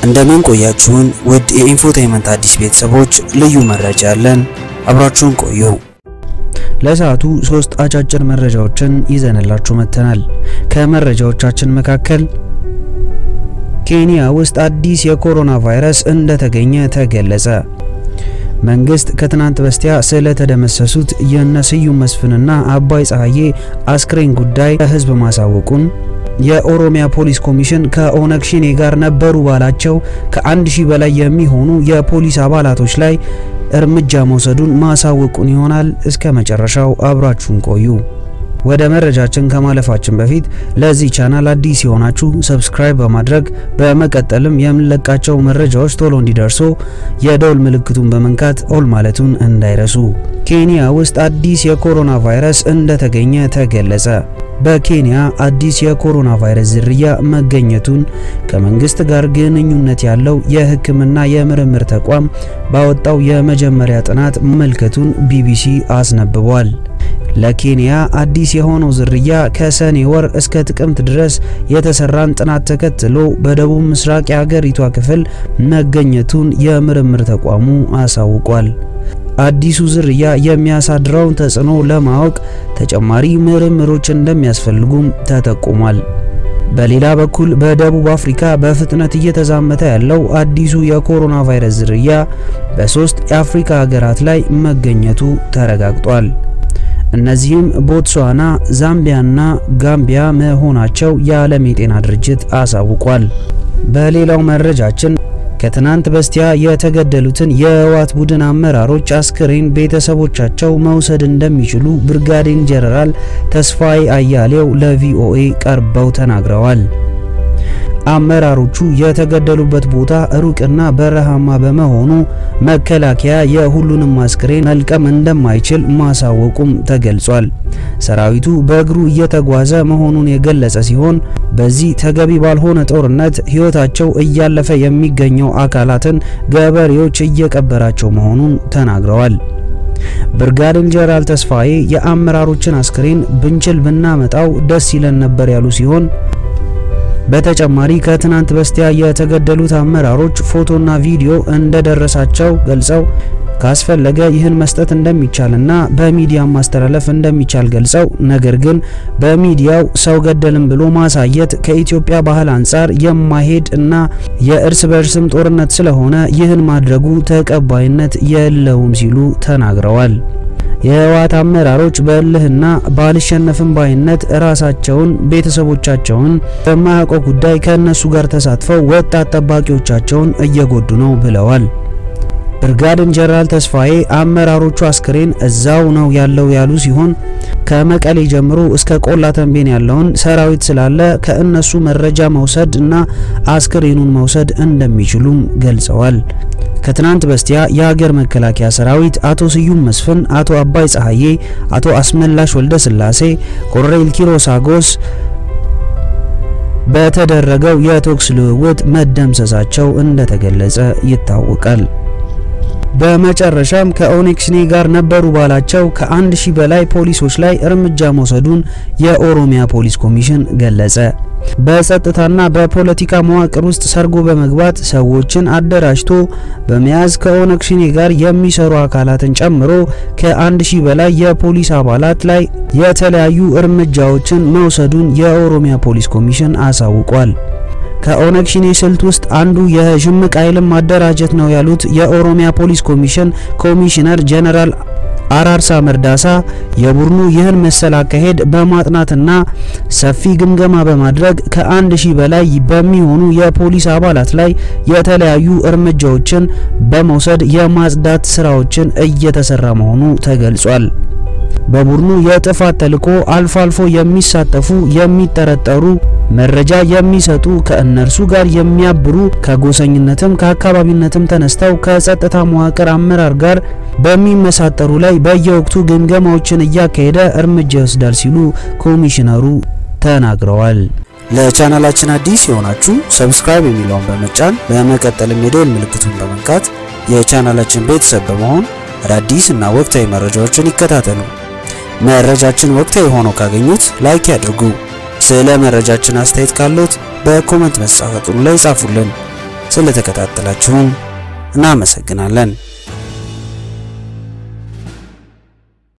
እንደምን ቆያችሁን? ውድ የኢንፎቴይመንት አዲስ ቤተሰቦች ልዩ መረጃ ያለን አብራችሁን ቆዩ። ለሰዓቱ ሶስት አጫጭር መረጃዎችን ይዘንላችሁ መጥተናል። ከመረጃዎቻችን መካከል ኬንያ ውስጥ አዲስ የኮሮና ቫይረስ እንደተገኘ ተገለጸ። መንግስት ከትናንት በስቲያ ስለተደመሰሱት የነ ስዩም መስፍንና አባይ ፀሐዬ አስክሬን ጉዳይ ለህዝብ ማሳወቁን የኦሮሚያ ፖሊስ ኮሚሽን ከኦነግ ሸኔ ጋር ነበሩ ባላቸው ከአንድ ሺህ በላይ የሚሆኑ የፖሊስ አባላቶች ላይ እርምጃ መውሰዱን ማሳወቁን ይሆናል። እስከ መጨረሻው አብራችሁን ቆዩ። ወደ መረጃችን ከማለፋችን በፊት ለዚህ ቻናል አዲስ የሆናችሁ ሰብስክራይብ በማድረግ በመቀጠልም የምንለቃቸው መረጃዎች ቶሎ እንዲደርሱ የደውል ምልክቱን በመንካት ኦል ማለቱን እንዳይረሱ። ኬንያ ውስጥ አዲስ የኮሮና ቫይረስ እንደተገኘ ተገለጸ። በኬንያ አዲስ የኮሮና ቫይረስ ዝርያ መገኘቱን ከመንግስት ጋር ግንኙነት ያለው የሕክምና የምርምር ተቋም ባወጣው የመጀመሪያ ጥናት መመልከቱን ቢቢሲ አስነብቧል። ለኬንያ አዲስ የሆነው ዝርያ ከሰኔ ወር እስከ ጥቅምት ድረስ የተሰራን ጥናት ተከትሎ በደቡብ ምስራቅ የሀገሪቷ ክፍል መገኘቱን የምርምር ተቋሙ አሳውቋል። አዲሱ ዝርያ የሚያሳድረውን ተጽዕኖ ለማወቅ ተጨማሪ ምርምሮች እንደሚያስፈልጉም ተጠቁሟል። በሌላ በኩል በደቡብ አፍሪካ በፍጥነት እየተዛመተ ያለው አዲሱ የኮሮና ቫይረስ ዝርያ በሶስት የአፍሪካ ሀገራት ላይ መገኘቱ ተረጋግጧል። እነዚህም ቦትስዋና፣ ዛምቢያና ጋምቢያ መሆናቸው የዓለም የጤና ድርጅት አሳውቋል። በሌላው መረጃችን ከትናንት በስቲያ የተገደሉትን የህወሓት ቡድን አመራሮች አስክሬን ቤተሰቦቻቸው መውሰድ እንደሚችሉ ብርጋዴር ጄኔራል ተስፋዬ አያሌው ለቪኦኤ ቀርበው ተናግረዋል። አመራሮቹ የተገደሉበት ቦታ ሩቅና በረሃማ በመሆኑ መከላከያ የሁሉንም አስክሬን መልቀም እንደማይችል ማሳወቁም ተገልጿል። ሰራዊቱ በእግሩ እየተጓዘ መሆኑን የገለጸ ሲሆን በዚህ ተገቢ ባልሆነ ጦርነት ህይወታቸው እያለፈ የሚገኘው አካላትን ገበሬዎች እየቀበራቸው መሆኑን ተናግረዋል። ብርጋዴር ጄኔራል ተስፋዬ የአመራሮችን አስክሬን ብንችል ብናመጣው ደስ ይለን ነበር ያሉ ሲሆን በተጨማሪ ከትናንት በስቲያ የተገደሉት አመራሮች ፎቶና ቪዲዮ እንደደረሳቸው ገልጸው ካስፈለገ ይህን መስጠት እንደሚቻልና በሚዲያ ማስተላለፍ እንደሚቻል ገልጸው ነገር ግን በሚዲያው ሰው ገደልም ብሎ ማሳየት ከኢትዮጵያ ባህል አንጻር የማይሄድ እና የእርስ በርስም ጦርነት ስለሆነ ይህን ማድረጉ ተቀባይነት የለውም ሲሉ ተናግረዋል። የህወሓት አመራሮች በእልህና ባልሸነፍም ባይነት ራሳቸውን ቤተሰቦቻቸውን በማያውቀው ጉዳይ ከእነሱ ጋር ተሳትፈው ወጣት ጠባቂዎቻቸውን እየጎዱ ነው ብለዋል። ብርጋዴር ጄኔራል ተስፋዬ አመራሮቹ አስክሬን እዛው ነው ያለው ያሉ ሲሆን ከመቀሌ ጀምሮ እስከ ቆላ ተንቤን ያለውን ሰራዊት ስላለ ከእነሱ መረጃ መውሰድ እና አስክሬኑን መውሰድ እንደሚችሉም ገልጸዋል። ከትናንት በስቲያ የሀገር መከላከያ ሰራዊት አቶ ስዩም መስፍን፣ አቶ አባይ ፀሐዬ፣ አቶ አስመላሽ ወልደ ስላሴ፣ ኮሎኔል ኪሮስ አጎስ በተደረገው የተኩስ ልውውጥ መደምሰሳቸው እንደተገለጸ ይታወቃል። በመጨረሻም ከኦነግ ሸኔ ጋር ነበሩ ባላቸው ከአንድ ሺህ በላይ ፖሊሶች ላይ እርምጃ መውሰዱን የኦሮሚያ ፖሊስ ኮሚሽን ገለጸ። በጸጥታና በፖለቲካ መዋቅር ውስጥ ሰርጎ በመግባት ሰዎችን አደራጅቶ በመያዝ ከኦነግ ሸኔ ጋር የሚሰሩ አካላትን ጨምሮ ከአንድ ሺህ በላይ የፖሊስ አባላት ላይ የተለያዩ እርምጃዎችን መውሰዱን የኦሮሚያ ፖሊስ ኮሚሽን አሳውቋል። ከኦነግ ሸኔ ስልት ውስጥ አንዱ የሽምቅ ኃይልን ማደራጀት ነው ያሉት የኦሮሚያ ፖሊስ ኮሚሽን ኮሚሽነር ጀነራል አራርሳ መርዳሳ የቡድኑ ይህን መሰል አካሄድ በማጥናትና ሰፊ ግምገማ በማድረግ ከአንድ ሺህ በላይ በሚሆኑ የፖሊስ አባላት ላይ የተለያዩ እርምጃዎችን በመውሰድ የማጽዳት ስራዎችን እየተሰራ መሆኑ ተገልጿል። በቡድኑ የጥፋት ተልዕኮ አልፎ አልፎ የሚሳተፉ የሚጠረጠሩ መረጃ የሚሰጡ ከእነርሱ ጋር የሚያብሩ ከጎሰኝነትም ከአካባቢነትም ተነስተው ከጸጥታ መዋቅር አመራር ጋር በሚመሳጠሩ ላይ በየወቅቱ ግምገማዎችን እያካሄደ እርምጃ ይወስዳል ሲሉ ኮሚሽነሩ ተናግረዋል። ለቻናላችን አዲስ የሆናችሁ ሰብስክራይብ የሚለውን በመጫን በመቀጠልም የደወል ምልክቱን በመንካት የቻናላችን ቤተሰብ በመሆን አዳዲስ እና ወቅታዊ መረጃዎችን ይከታተሉ። መረጃችን ወቅታዊ ሆኖ ካገኙት ላይክ ያድርጉ። ስለ መረጃችን አስተያየት ካሉት በኮመንት መስጫ ሳጥኑ ላይ ጻፉልን። ስለተከታተላችሁን እናመሰግናለን።